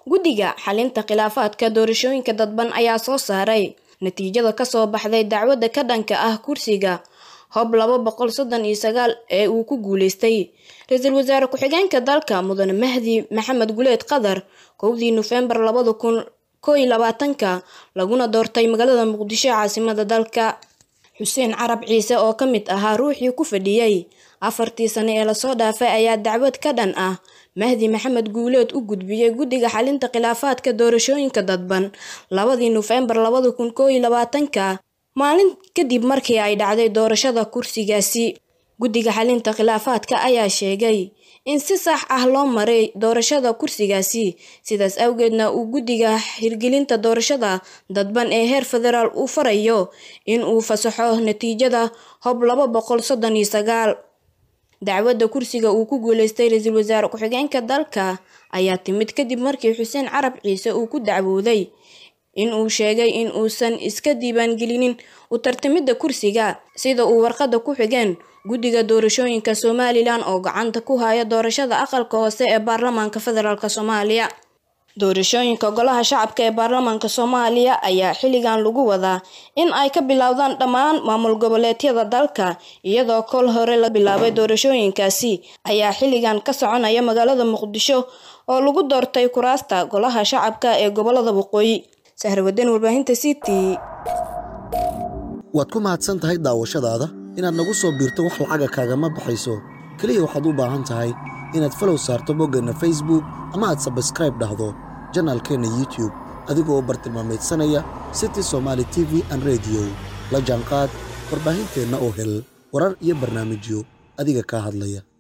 guddiga xalinta khilaafaadka doorashooyinka dadban ayaa soo saaray natiijada kasoo baxday dacwadda ka dhanka ah kursiga hob laba boqol soddon iyo sagaal ee uu ku guuleystay ra-iisul wasaare ku-xigeenka dalka mudane mahdi maxamed guleed qadar kowdii nofembar labada kun koo iyo labaatanka laguna doortay magaalada muqdisho caasimada dalka xuseen carab ciise oo ka mid ahaa ruuxii ku fadhiyey afartii sane ee lasoo dhaafay ayaa dacwad ka dhan ah mahdi maxamed guuleed u gudbiyey guddiga xalinta khilaafaadka doorashooyinka dadban labadii nofembar labada kun koo iyo labaatanka maalin kadib markii ay dhacday doorashada kursigaasi guddiga xalinta khilaafaadka ayaa sheegay in si sax ah loo maray doorashada kursigaasi sidaas awgeedna uu guddiga hirgelinta doorashada dadban ee heer federaal uu farayo in uu fasaxo natiijada hob laba boqol soddon iyo sagaal dacwadda kursiga uu ku guuleystay ra-iisul wasaare ku-xigeenka dalka ayaa timid kadib markii xuseen carab ciise uu ku dacwooday in uu sheegay in uusan iska diiwaangelinin u tartamidda kursiga sida uu warqadda ku xigeen guddiga doorashooyinka somalilan oo gacanta ku haya doorashada aqalka hoose ee baarlamaanka federaalk soomaaliya doorashooyinka golaha shacabka ee baarlamaanka soomaaliya ayaa xilligan lagu wadaa in ay ka bilowdaan dhammaan maamul goboleedyada dalka iyadoo kol hore la bilaabay doorashooyinkaasi ayaa xilligan ka soconaya magaalada muqdisho oo lagu doortay kuraasta golaha shacabka ee gobolada waqooyi sahrawadan warbaahinta c t waad ku mahadsan tahay daawashadaada inaad nagu soo biirto wax lacaga kaagama baxayso keliya waxaad u baahan tahay inaad falow saarto boggeenna facebook ama aad sabskraib dhahdo janaalkeenna youtube adigoo bartilmaamaydsanaya city somaali t v an rediyo la jaanqaad warbaahinteenna oo hel warar iyo barnaamijyo adiga kaa hadlaya